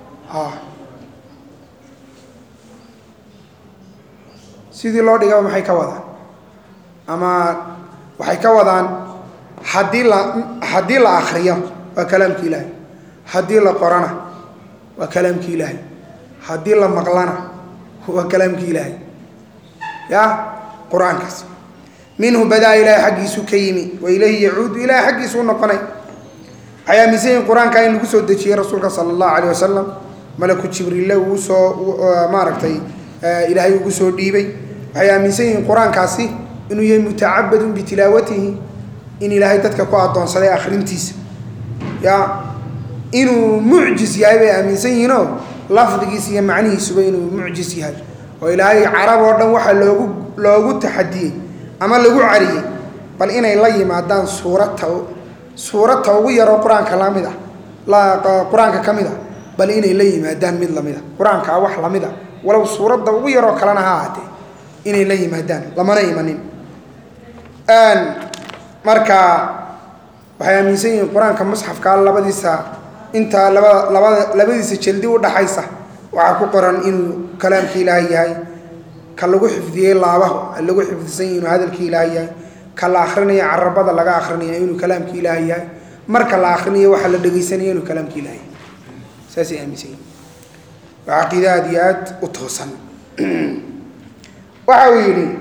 sidii loo dhigaba maxay ka wadaan ama waxay ka wadaan haddii la haddii la akriyo waa kalaamki ilaahay haddii la qorana waa kalaamki ilaahay haddii la maqlana waa kalaamki ilaahay ya qur-aankaas minhu badaa ilaahay xaggiisu ka yimi wa ilayhi yacuudu ilahay xaggiisu u noqonay waxay aaminsan yihin qur-aanka in lagu soo dejiyey rasuulka sala allahu alayh wasalam malaku jibriille uu soo maaragtay ilaahay ugu soo dhiibay waxay aaminsan yihiin qur-aankaasi inuu yahay mutacabadun bitilaawatihi in ilaahay dadka ku addoonsaday akhrintiisa ya inuu mucjis yahay bay aaminsan yihiinoo lafdigiisa iyo macnihiisuba inuu mucjis yahay oo ilaahay carab oo dhan waxaa loogu loogu taxadiyey ama lagu cariyey bal inay la yimaadaan suurata suuradta ugu yaroo qur-aanka lamid ah qur-aanka ka mid a bal inay la yimaadaan mid lamid a qur-aankaa wax lamid a walow suuradda ugu yaroo kalena ha ahaatee inay la yimaadaan lamana imanin marka waxay aaminsan yihiin qur-aanka musxafkaa labadiisa intaa labada labada labadiisa jaldi udhaxaysa waxaa ku qoran inuu kalaamka ilaahay yahay ka lagu xifdiyey laabaha lagu xifdisan yahi inuu hadalkii ilaahay yahay ka la akrinaya carabada laga akrinaya inuu kalaamka ilaahay yahay marka la akrinayo waxaa la dhegaysanaya inuu kalaamka ilaahay yahay saasay aaminsan yihin waa caqiide aada iyo aad u toosan waxa uu yidhi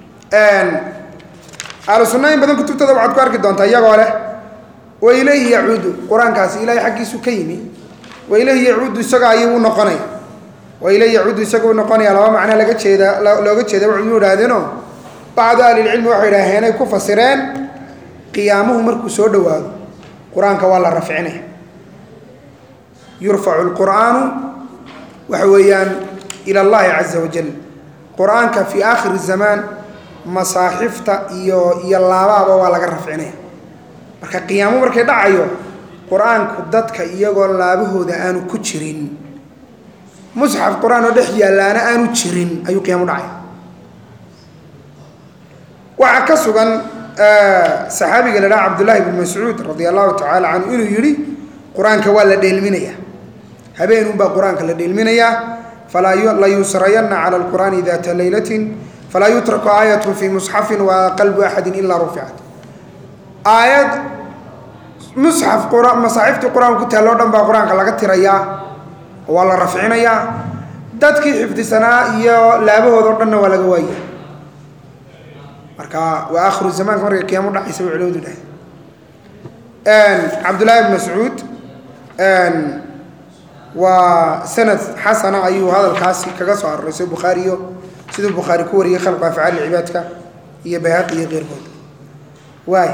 ahlu sunna in badan kutubtooda waxaad ku arki doontaa iyagoo leh wa ilayhi yacuudu qur-aankaasi ilaahay xaggiisu ka yimi wa ilayhi yacuudu isaga ayuu u noqonaya wa ilayhi yacuudu isaga u noqonaya laba macno laga jeeda looga jeeda waxay u idhaahdeenoo bacdu ahlilcilmi waxay idhaaheenay ku fasireen qiyaamuhu markuu soo dhowaado qur-aanka waa la rafcinaya yurfacu lqur'aanu waxa weeyaan ila allahi caza wajal qur-aanka fii aakhiri zamaan masaaxifta iyo iyo laabaaba waa laga rafcinaya marka qiyaamo markay dhacayo qur-aanku dadka iyagoo laabahooda aanu ku jirin musxaf qur-aan oo dhex yaallaana aanu jirin ayuu qiyaamo dhacaya waxaa ka sugan saxaabiga la dhaha cabdullaahi bn mascuud radia allahu tacaala canhu inuu yidhi qur-aanka waa la dheelminaya habeenunbaa qur-aanka la dheelminayaa falaa layusrayanna cala alqur'aani data laylatin falaa yutraku aayatun fii musxafin wa qalbu axadin ilaa ruficat aayad musxaf masaaxiftii qur-aanka ku taalloo dhan baa qur-aanka laga tirayaa waa la rafcinayaa dadkii xifdisanaa iyo laabahooda o dhanna waa laga waaya marka waa aakhiru zamaanka markay qiyaamo dhacaysa bay culimadu dhahay cabdullaahi bn mascuud waa sanad xasana ayuu hadalkaasi kaga soo aroray sida bukhaariyo siduu bukhaari ku wariyey khalqu afcaali cibaadka iyo bayhaqi iyo keyrkood waay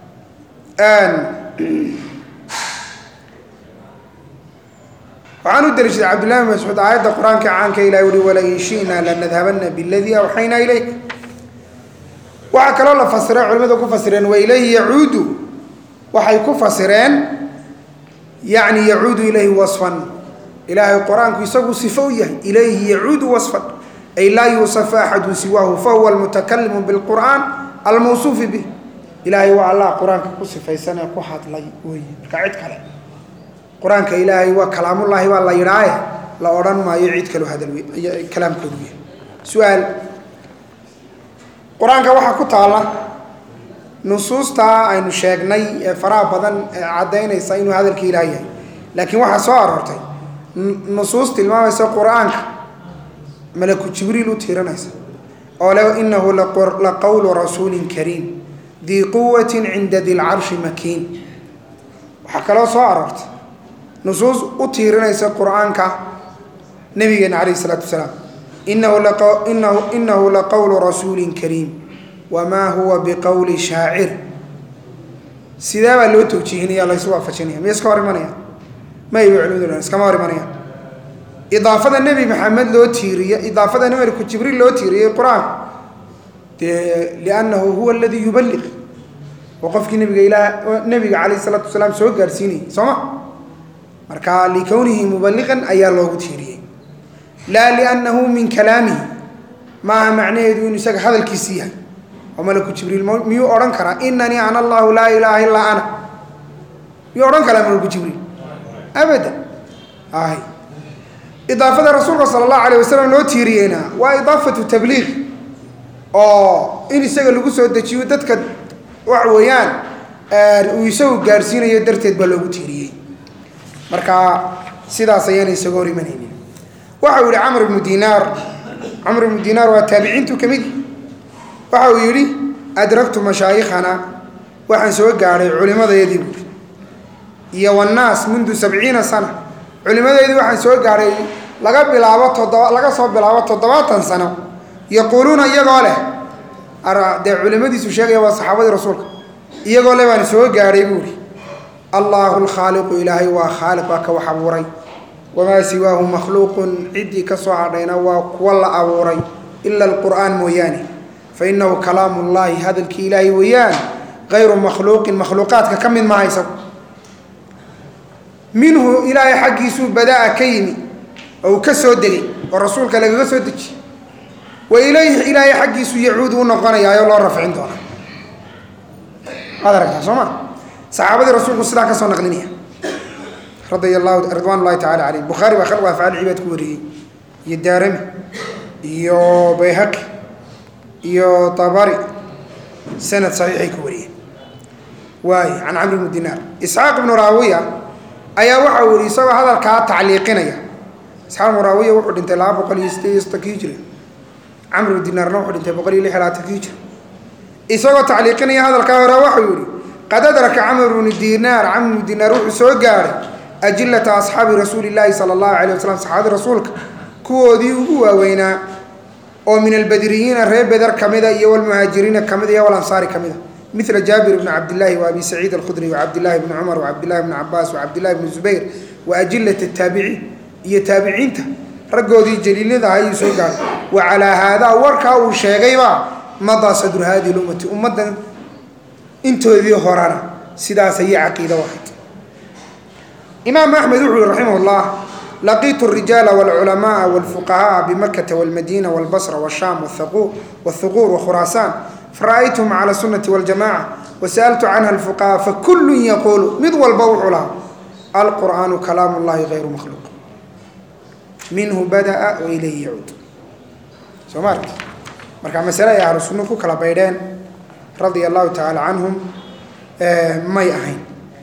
waxaan u daliishaday cabdullahi bn mascuud aayadda qur-aanka caanka ilahi uhi walain shi'na lanadhabana biladii awxaynaa ilayk waxaa kaloo la fasiray culimadu ku fasireen wa ilayhi yacuudu waxay ku fasireen yacni yacuudu ilayhi wasfan ilaahay qur-aanku isagu sifo u yahay ilayhi yacuudu wasfan ay laa yuusafu axadu siwaahu fahuwa almutakalimu bilqur'aan almawsuufi bih ilaahay waa allah qur-aanka ku sifaysan ee ku hadlay weeye marka cid kale qur-aanka ilaahay waa kalaamullaahi baa la yidhaaye la odhan maayo cid kaloo hadal kalaamkoodu yahay su-aal qur-aanka waxaa ku taalla nusuustaa aynu sheegnay ee faraha badan ee caddaynaysa inuu hadalkii ilaah yahay laakiin waxaa soo aroortay nusuus tilmaamaysa qur-aanka malaku jibriil u tiiranaysa oo le inahu la qowlu rasuulin kariim dii quwatin cinda di lcarshi makiin waxaa kaloo soo aroortay nusuus u tiirinaysa qur-aanka nabigeena calayh isalaatu wasalaam inahu laqowlu rasuuli kariim wma huwa biqowli shaacir sidee baa loo tawjiihinaya laysu waafajinaya miya iska hor imanaya may bay culimadu dhahan iskama hor imanayaan idaafada nebi maxamed loo tiiriye idaafada nebiku jibriil loo tiiriyey qur-aanka dee liannahu huwa aladii yuballiq oo qofkii nabiga ilaah nebiga calayh isalaatu wasalaam soo gaarsiinayay soo ma marka likownihi mubaliqan ayaa loogu tiiriyey laa liannahu min kalaamihi maaha macnaheedu inuu isaga hadalkiisi yahay oo malaku jibriil miyuu odhan karaa inanii ana allahu laa ilaaha illaa ana miyuu odhan karaa malaku jibriil abadan ay idaafada rasuulka sala allahu alayh wasalam loo tiiriyeyna waa idaafatu tabliiq oo in isaga lagu soo dejiyo dadka waxa weeyaan uu isagu gaarsiinayo darteed baa loogu tiiriyey marka sidaas ayaana isaga hor imanaynin waxa uu yihi camr ibnu dinaar camr ibnu dinaar waa taabiciintu ka mid waxa uu yidhi adragtu mashaayikhana waxaan soo gaadhay culimadeedii buuri iyo wannaas mundu sabciina sana culimadeedii waxaan soo gaadhay laga bilaabo toddoba laga soo bilaabo toddobaatan sano yaquuluuna iyagoo leh dee culimadiisu sheegaya waa saxaabadii rasuulka iyagoo le baan soo gaadhay buuri allaahu lkhaaliqu ilaahay waa khaaliq waa ka wax abuuray wamaa siwaahu makhluuqun ciddii ka soo hadhayna waa kuwa la abuuray ila alqur'aan mooyaane fa innahu kalaamu llaahi hadalkii ilaahay weeyaan hayru makhluuqin makhluuqaadka ka mid maha isagu minhu ilaahay xaggiisuu badaa ka yimi oo uu ka soo degay oo rasuulka lagaga soo dejiy wa ilayhi ilaahay xaggiisu yacuudu u noqonayaayoo loo rafcin doona waad aragtaa soo ma saxaabadii rasuulku sidaa ka soo naqlinaya radia allahu ridwan llahi tacala calayhim bukhaari baa khalqu afcaal cibaad ku wariyey iyo daarami iyo bayhaqi iyo tabari sanad saxiixay ku wariyeen waay can camr bni dinaar isxaaq ibnu raawiya ayaa waxa uu yihi isagoo hadalkaa tacliiqinaya isxaaq ibnu raawiya wuxuu dhintay laba boqol iyo sideed iyo soddonki hijri camr ibnu dinaarna wuxuu dhintay boqol iyo lix labaatanki hijri isagoo tacliiqinaya hadalkaa hore waxau yihi qad adraka camr bnu dinaar camr bnu dinaar wuxuu soo gaadhay ajilata asxaabi rasuuli llaahi sala allahu alayh wasalam saxaabadii rasuulka kuwoodii ugu waaweynaa oo min albadriyiina reer beder ka mida iyo walmuhaajiriina ka mida iyo walansaari ka mida mila jaabir bni cabdillaahi wa abi saciid alkhudri wacabdillahi bni cumar wacabdillahi bni cabaas wacabdillahi bni zubayr wa ajilat taabiciin iyo taabiciinta raggoodii jaliilada ayuu soo gaadhay wa calaa haadaa warkaa uu sheegayba madaa sadru hadihi lummati ummaddan intoodii horana sidaas ayay caqiida ahayd imaam axmed wuxuu yihi raximah llah laqiitu الrijaala wاlculamaءa wاlfuqahaءa bimakata wاlmadina wاlbasra wالsham wاthuquur wakhuraasaan fara'aytuhum calى sunati wاljamaca wasa'altu canha اlfuqaha fakulu yaquulu mid walba wuxuu lahaa alqur'aanu kalaam اllahi غayru makhluuq minhu bada'a wailayhi yacuud soo ma arki marka masale ay ahlu sunno ku kala baydheen radia allahu tacaala canhum may ahayn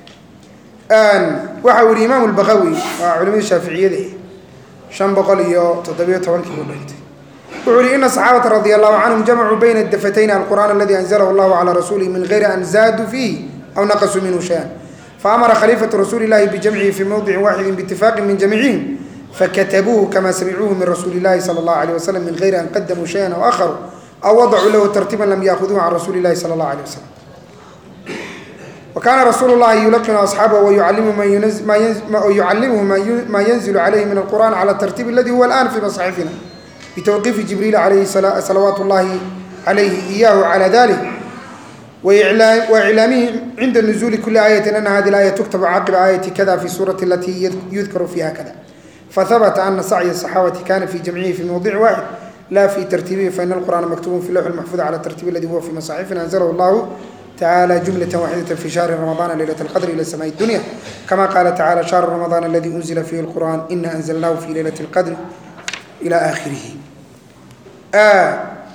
waxa uu yihi imaam albaqawi waa culimadii shaaficiyada shan boqol iyo toddobiyo tobankii buu dhintay wuxuu yihi ina saxaabata radia allahu canhum jamacuu bayna dafatayni alqur'aan aladi anzalahu allahu calaa rasuulihi min gayri an zaaduu fiihi aw naqasuu minhu shay-an faamara khaliifatu rasuuli illahi bijamcihi fii mowdicin waaxidin biitifaaqin min jamicihim fakatabuuhu kama samicuuhu min rasuuli illahi sala allahu alayh wasalam min gayri an qadamuu shayan aw akharuu aw wadacuu lahu tartiiban lam yaakuduuhu can rasuuli illahi sala allahu alayh wasalam وkاna رsuuل الlahi يulqن أصxaabه ويucaliمhu ma ينزل عalayhi min الqرآن عlى الترتيب اladي huwa الآن في مصاxفina بتوقيف جiبريل عalayhi صلaوaaت الlahi عalayhi إyah عlى ذلك وإعلاamhi عinda نزuل كuلi آية أن hذه الآية تkتب caqب آية kda في الsورة التي يذkر فيha kda فثبت أنa سعي الصحاaبة kana في جمعihi في موضع واحد la في ترتيبه فإن القرآن مكتوب في لوح المحفوظ عlى الترتيب الذي huwa في مصاxفina أنزله الlah تعالى جملة واحدة في شهر رمضان ليلة القدر إلى سماء الدنيا كما قال تعالى شهر رمضان الذي أنزل فيه القرآن إنا أنزلناه في ليلة القدر إلى آخره آه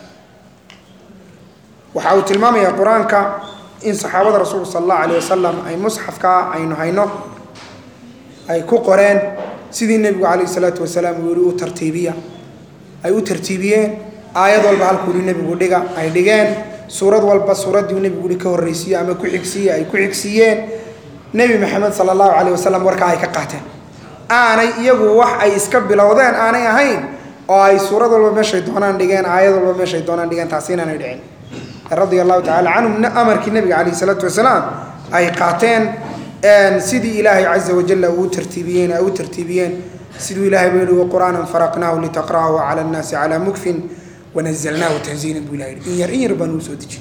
waxa uu tilmaamayaa qur-aanka in saxaabada rasuulka sala allahu alayh wasalam ay musxafka aynu hayno ay ku qoreen sidii nebigu calayhi salaatu wasalaam uu yihi u tartiibiya ay u tartiibiyeen aayad walba halkuu yihi nebigu dhiga ay dhigeen suurad walba suuraddii nebigu hi ka horreysiiye ama ku xigsiiye ay ku xigsiiyeen nebi maxamed sala allahu calayh wasalam warkaa ay ka qaateen aanay iyagu wax ay iska bilowdeen aanay ahayn oo ay suurad walba meeshay doonaan dhigeen aayad walba meeshay doonaan dhigeen taasi inaanay dhicin radia allahu tacala canhum amarkii nebiga calayhi salaatu wasalaam ay qaateen sidii ilaahay caza wajalla uu tartiibiyeen ay u tartiibiyeen siduu ilahay buu yihi waqur'aanan faraqnaahu litaqra'ahu cala annaasi calaa mukfin wanazalnaahu tanziilan buu ilaha yidhi in yar in yar baan uu soo dejin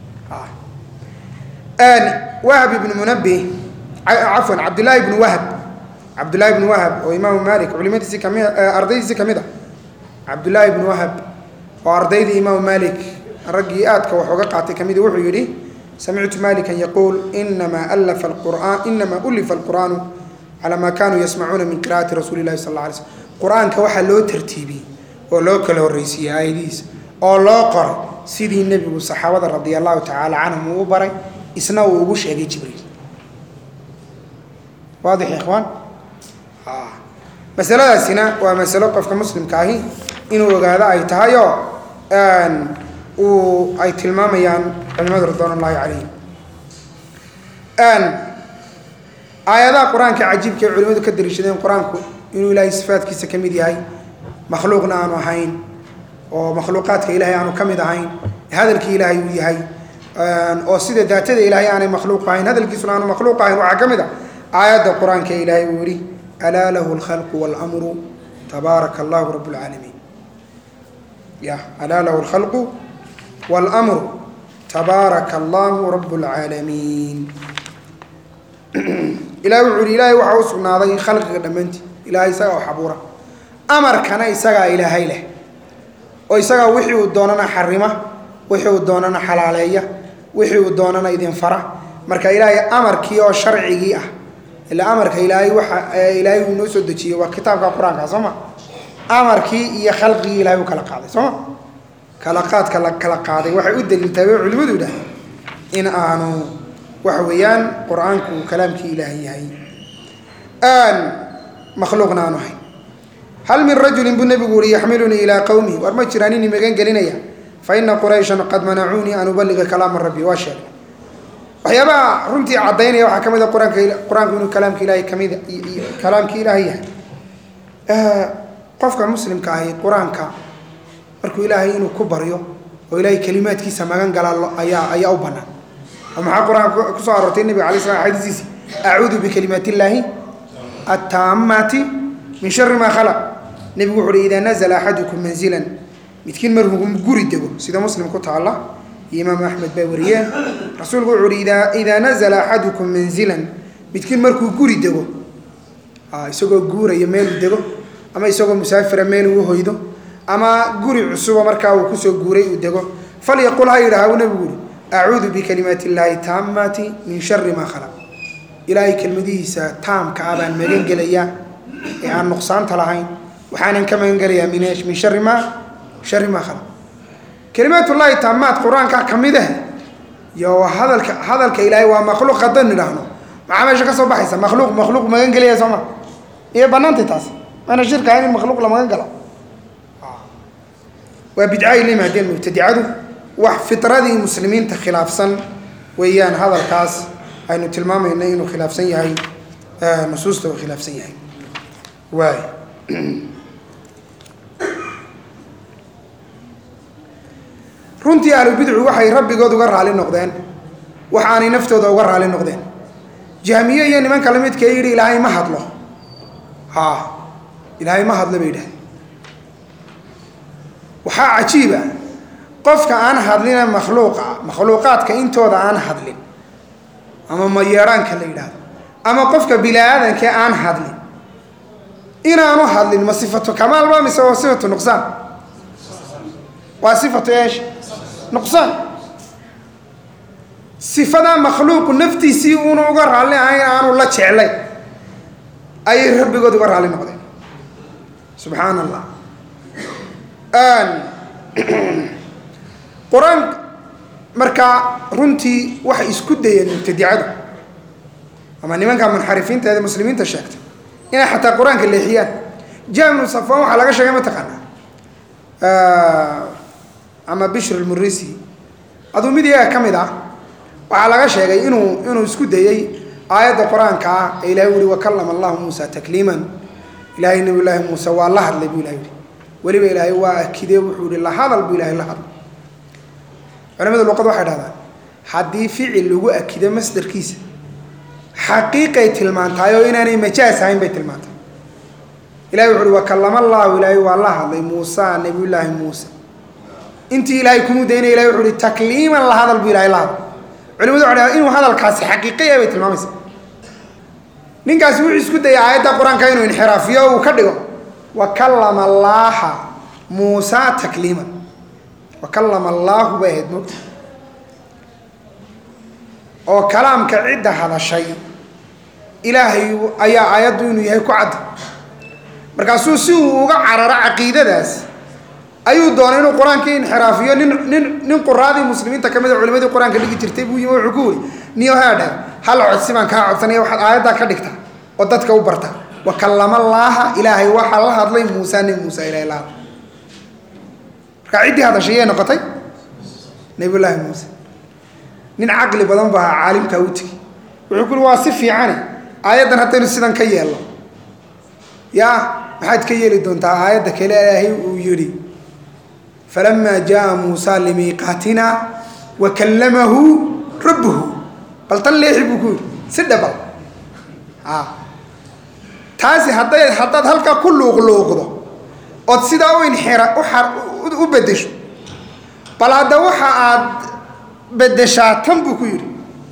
wahab ibnu munabih cafwan cabdullaahi ibnu wahab cabdullaahi ibnu wahab oo imaamu malik culimadiisi kami ardaydiisi ka mid a cabdullaahi ibnu wahab oo ardaydii imaamu malik raggii aadka wax uga qaatay ka mid wuxuu yidhi samictu malikan yaquul inamaa alafa alqur'aan inamaa ulifa alqur'aanu calaa maa kaanuu yasmacuuna min qira'ati rasuuli llahi sal alla alay slm qur-aanka waxaa loo tartiibiyey oo loo kala horreysiiyey aayadihiisa oo loo qoray sidii nebigu saxaabada radia allahu tacaala canhum uu u baray isna uu ugu sheegay jibriil waadix ya ikhwaan masaladaasina waa masalo qofka muslimka ahi inuu ogaado ay tahay oo uu ay tilmaamayaan culimadu ridwaan ullahi calayhim aayadaha qur-aanka cajiibka ay culimadu ka dariishadeen qur-aanku inuu ilaahay sifaadkiisa ka mid yahay makhluuqna aanu ahayn oo makhluuqaadka ilaahay aanu ka mid ahayn hadalkii ilaahay uu yahay oo sida daatada ilaahay aanay makhluuq ahayn hadalkiisuna aanu makhluuq ahayn waxaa ka mid a aayadda qur-aanka ilaahay uu yihi alaa lahu alkhalqu waalamru tabaaraka allahu rabb lcaalamiin ya alaa lahu alkhalqu waalamru tabaaraka allahu rabb lcaalamiin ilahay wuxuu yihi ilaahay waxaa u sugnaaday khalqiga dhammaantii ilahay isagaa wax abuura amarkana isagaa ilaahay leh oo isagaa wixii uu doonana xarima wixii uu doonana xalaaleeya wixii uu doonana idin fara marka ilaahay amarkii oo sharcigii ah ila amarka ilaahay waxa ilaahay uu noo soo dejiyey waa kitaabka qur-aanka soo ma amarkii iyo khalqigii ilahay uu kala qaaday soo ma kala qaadka la kala qaaday waxay u daliiltahay bay culimadu yidhaah in aanu waxa weeyaan qur-aanku uu kalaamkii ilaahay yahay makhluuqna aanu ahayn hal min rajulin buu nebigu uhi yaxmilunii ilaa qowmihi war ma jiraan inii magan gelinaya fa ina qurayshan qad manacuunii an ubaliga kalaama rabbi waa sheegay waxyaabaha runtii caddaynaya waxaa ka mid a qur-aanka qur-aanku inuu kalaamka ilaahay kamid kalaamkii ilaahay yahay qofka muslimka ahi qur-aanka markuu ilaahay inuu ku baryo oo ilaahay kelimaadkiisa magan galaa ayaa ayaa u banaan oo maxaa qur-aanka kusoo aroortay nebiga alay slam xadiisiisi acuudu bikalimaat illaahi attaamaati min shari maa khalaq nebigu wuxu uhi idaa nazla axadukum manzilan midkiin markuu guri dego sida muslim ku taalla iyo imaam axmed baa wariyeen rasuulku wuxu uhi idaa idaa nazla axadukum manzilan midkiin markuu guri dego isagoo guuraya meeluu dego ama isagoo musaafira meel uu hoydo ama guri cusuba markaa uu kusoo guuray uu dego falyaqul ha yidhaha u nebigu uhi acuudu bikalimaati illaahi taamaati min shari maa khalaq ilaahay kelmadihiisa taamka ah baan magan gelayaa ee aan nuqsaanta lahayn waxaanan ka magan gelayaa min min shari maa shari maa khalaq kelimaatullaahi taamaad qur-aanka ka mid ah iyo hadalka hadalka ilaahay waa makhluuq haddaan nidhaahno maxaa meesha ka soo baxaysa makhluuq makhluuq magan gelaya soo ma iyo bannaantay taas maana shirka ahayn in makhluuq la magan galo waa bidca ay la yimaadeen mubtadicadu wax fitradii muslimiinta khilaafsan weeyaan hadalkaas aynu tilmaamayna inuu khilaafsan yahay nusuusta uu khilaafsan yahay waay runtii ahlubidcu waxay rabbigood uga raali noqdeen waxaanay naftooda uga raali noqdeen jahmiye iyo nimanka lamidkee yidhi ilaahay ma hadlo ha ilaahay ma hadlo bay yidhahdeen waxaa cajiiba qofka aan hadlina makhluuqa makhluuqaadka intooda aan hadlin ama mayeeraanka la yidhaahdo ama qofka bini aadankee aan hadlin inaanu hadlin ma sifatu kamaalba mise waa sifatu nuqsaan waa sifatu eesh nuqsaan sifadaa makhluuqu naftiisii uuna uga raalli ahayn aanu la jeclay ayay rabbigood uga raalli noqdeen subxaan allah qur-aan markaa runtii waxay isku dayeen mubtadicadu ama nimanka munxarifiinta ee muslimiinta sheegtay inay xataa qur-aanka leexiyaan jamnu safan waxaa laga sheegay mataqaanaa ama bishr lmurisi aduu mid iyaga ka mid ah waxaa laga sheegay inuu inuu isku dayey aayadda qur-aanka ah ee ilahay uli wakalama allahu muusa takliiman ilahay nabi llaahi muuse waa la hadlay buu ilahay ui weliba ilaahay waa akidee wuxuu ihi la hadal buu ilahay la hadlay culamada luqad waxay dhahdaan haddii ficil lagu akido masdarkiisa xaqiiqay tilmaantahay oo inaanay majaas ahayn bay tilmaantay ilahi wuxu uhi wakallama allaahu ilaahay waa la hadlay muusa nabiyullaahi muuse intii ilaahay kumu daynaya ilahi wuxu uhi takliiman la hadal buu ilahay la hadlay culimadu waxay dhaha inuu hadalkaasi xaqiiqaya bay tilmaamaysa ninkaasi wuxuu isku dayay aayadda qur-aanka inuu inxiraafiyo uu ka dhigo wakallama allaaha muusa takliiman wakallama allaahu bay ahayd mogta oo kalaamka cidda hadashay ilaahay ayaa aayaddu inuu yahay ku cadda markaasuu si uu uga cararo caqiidadaas ayuu doonay inuu qur-aankii inxiraafiyo nin nin nin quraadii muslimiinta ka mid a culimadii qur-aanka dhigi jirtay buu yimi wuxuu ku wuri niyo haadha hal codsi baan kaa codsanaya waxaad aayaddaa ka dhigta oo dadka u barta wakallama allaaha ilaahay waxaa la hadlay muusa nebi muusa ilahay la hadlay markaa ciddii hadashay yay noqotay nabiyullaahi muuse nin caqli badan baa caalimkaa u tegi wuxuu ku uri waa si fiicane aayaddan haddaynu sidan ka yeelno yaa maxaad ka yeeli doontaa aayadda kale ilaahay uu yidhi falamaa jaaa muusa limiiqaatina wa kallamahu rabbuhu bal tan leexi buu ku yidhi si dhabal a taasi hadday haddaad halkaa ku luuqluuqdo ood sidaa u inxira u u beddesho bal hadda waxa aad beddeshaa tan buu ku yidhi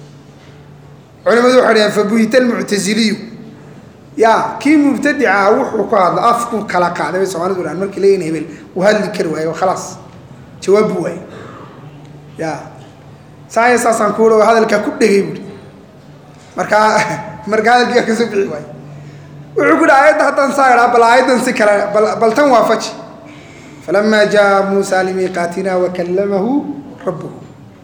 culimadu waxay dhaheen fabuhita almuctasiliyu ya kii mubtadica wuxuu ku hadla afku kala qaaday bay soomalidu dhahan markii leeyihin hebel uu hadli kari waayo khalaas jawaab buu waaye ya saaya saasaan ku ui hadalkaa ku dhegay buui markaa marka hadalkiiaa kasoo bixi waayo wuxuu ku hi aayadda haddaan saa idhaa bal aayaddan si kale bal bal tan waafaji falamaa jaa muusa limiiqaatina wakallamahu rabbuhu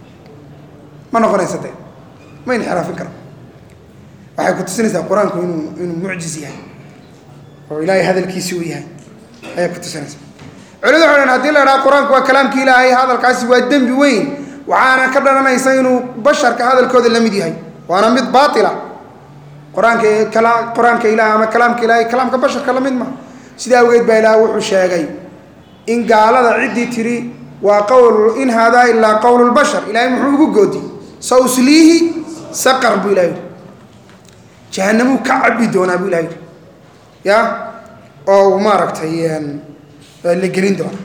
ma noqonaysa dee ma inxiraafin karo waxay ku tusinaysaa qur-aanku inuu inuu mucjiz yahay oo ilaahay hadalkiisi uu yahay ayay ku tusinaysaa culimadu waxay dhan hadii la idhaha qur-aanku waa kalaamki ilaahay hadalkaasi waa dembi weyn waxaana ka dhalanaysa inuu basharka hadalkooda la mid yahay waana mid baatila qur-aanka kala qur-aanka ilaah ama kalaamka ilaahay kalaamka basharka la mid maha sidaa awgeed baa ilaah wuxuu sheegay in gaalada ciddii tiri waa qowl in haadaa ilaa qowl lbashar ilaahay muxuu ugu goodiyey sa usliihi saqar buu ilaha yidhi jahanamuu ka cabi doonaa buu ilaha yidhi ya oo uu maaragtay la gelin doonaa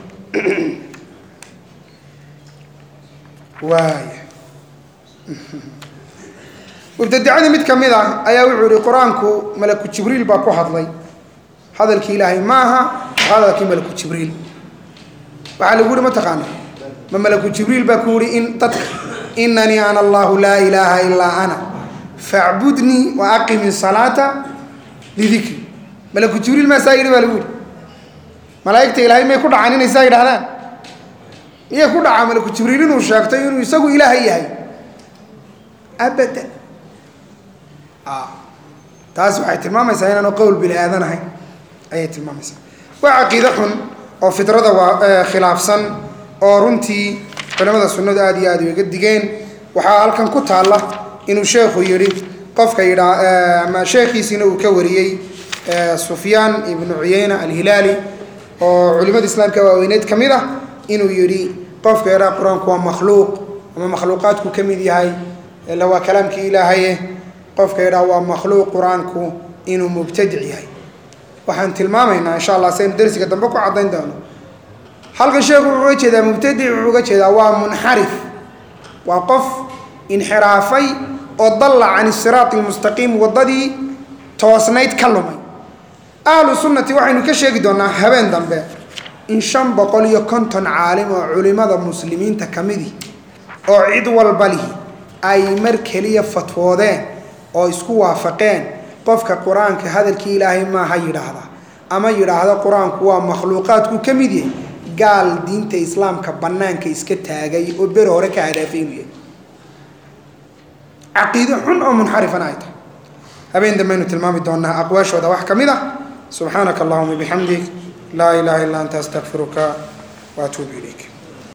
waaya mubtadicadii mid ka mid ah ayaa wuxuu yihi qur-aanku malaku jibriil baa ku hadlay hadalkii ilaahay ma aha hadalkii malaku jibriil waxaa lagu yihi mataqaana ma malaku jibriil baa ku yihi in dadka inanii ana allahu laa ilaaha ilaa ana facbudnii wa aqimi salaata lidikri malaku jibriil maa saa yidhi baa lagu yihi malaa'igta ilaahay may ku dhacaan inay saa yidhahdaan miyay ku dhacaa malaku jibriil inuu sheegtay inuu isagu ilaahay yahay abadan taas waxay tilmaamaysaa inaanu qowl bini aadan ahayn ayay tilmaamaysaa waa caqiide xun oo fidrada waa khilaafsan oo runtii culamada sunnadu aad iyo aad uga digeen waxaa halkan ku taalla inuu sheekhu yidhi qofka yidhaa ama sheekhiisiina uu ka wariyey sufyaan ibnu cuyeyna alhilaali oo culimada islaamka waaweyneed ka mid ah inuu yidhi qofka yidhaa qur-aanku waa makhluuq ama makhluuqaadku ka mid yahay ila waa kalaamkii ilaahaye qofka yidhaa waa makhluuq qur-aanku inuu mubtadic yahay waxaan tilmaamaynaa insha allah saynu darsiga dambe ku caddayn doono halkan sheekhu wuxuu uga jeedaa mubtadic wuxuu uga jeedaa waa munxarif waa qof inxiraafay oo dalla can isiraati almustaqiim waddadii toosnayd ka lumay ahlu sunnati waxaynu ka sheegi doonaa habeen dambe in shan boqol iyo konton caalim oo culimada muslimiinta ka midi oo cid walba lihi ay mar keliya fatwoodeen oo isku waafaqeen qofka qur-aanka hadalkii ilaahay maaha yidhaahda ama yidhaahda qur-aanku waa makhluuqaadku ka mid yahay gaal diinta islaamka bannaanka iska taagay oo beri hore ka hadaafay inuu yahay caqiido xun oo munxarifana ay tahay habeen dambaynu tilmaami doonaa aqwaashooda wax ka mid ah subxaanaka allahuma bixamdik laa ilaaha illa anta astaqfiruka wa atuubu ilayk